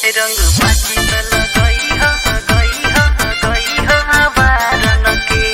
रंग बाजी त लगई ह गई ह गई ह बारन के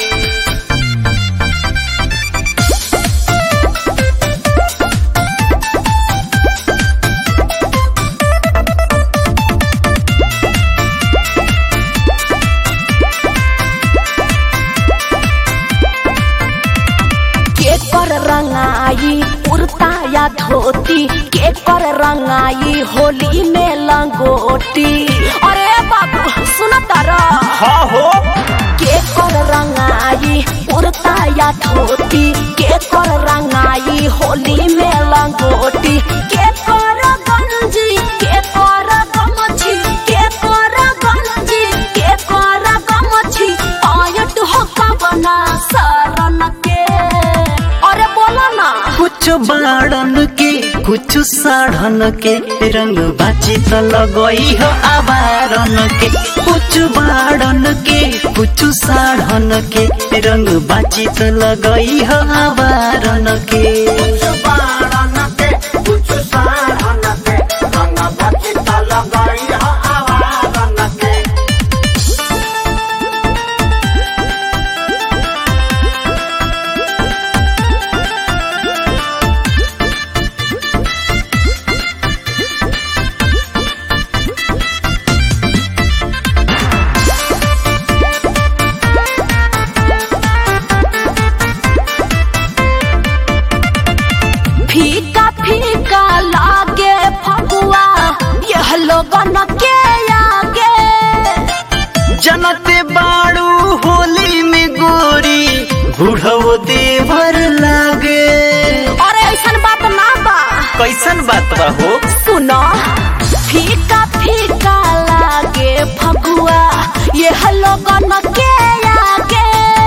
के कर रंगाई कुर्ता या धोती के कर रंगाई होली में लंगोटी अरे बाबू सुन तारा हाँ हो के कर रंगाई कुर्ता या धोती के कर रंगाई होली में लंगोटी के कर गंजी के कर गमछी के कर गंजी के कर गमछी आयट हो कबना शरण के अरे बोला ना कुछ बाड़न के कुछ साढ़न के रंग बाजी त लगई हो आबारन के कुछ बाड़न के कुछ साढ़न के रंग बाजी त लगई हो आबारन के फीका फीका लागे फगुआ यह लोगन के आगे जनते बाड़ू होली में गोरी बुढ़ो देवर लागे अरे ऐसन बात ना बा कैसन बात बा हो सुनो फीका फीका लागे फगुआ यह लोगन के आगे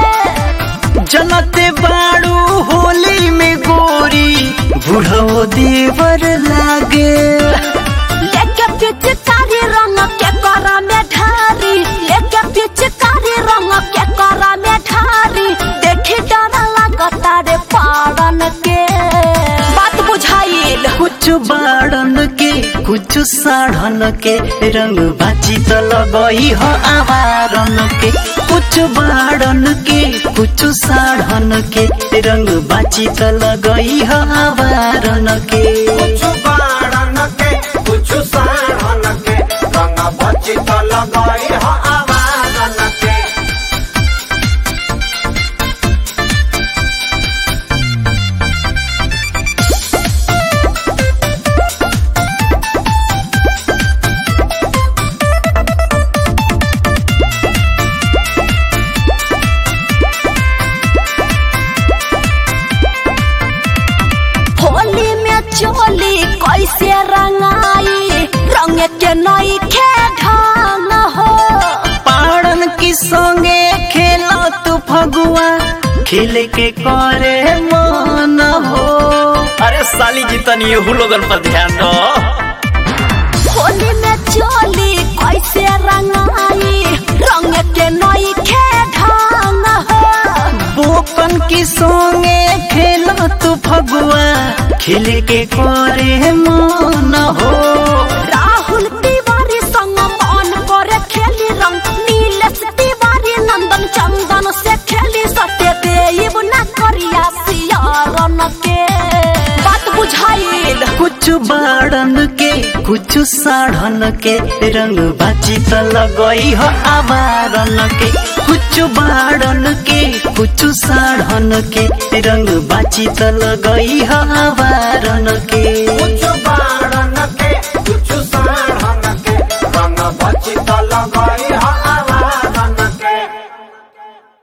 जनते बाड़ू होली में गोरी बुढ़ो देवर लागे लेके पिचकारी रंग के कर में ढारी लेके पिचकारी रंग के कर में ढारी देखी डर लगता रे पारन के बात बुझाइल कुछ बाड़न के कुछ साढ़न के रंग बाची त लगई हो आवारन के कुछ बाड़न के कुछ साढ़न के रंग बाची त लगई हो आवारन के होली में चोली कैसे रंगाई रंग के नई खे ढंग हो पाड़न की संगे खेलो तू फगुआ खेल के करे मन हो अरे साली जी तनी यहू लोगन पर ध्यान दो होली में चोली कैसे रंगाई रंग के नई खे ढंग हो बोकन की संगे खेलो तू फगुआ खेल के करे मन हो राहुल तिवारी संग मन करे खेली रंग नीलेश तिवारी नंदन चंदन से खेली सत्य देव न करिया सियारन के बात बुझाइल कुछ बाड़न के कुछ साढ़न के रंग बाची त लगई हो आबारन के कुछ बाड़न के कुछ साढ़न के रंग बाची त लगई हो आबारन के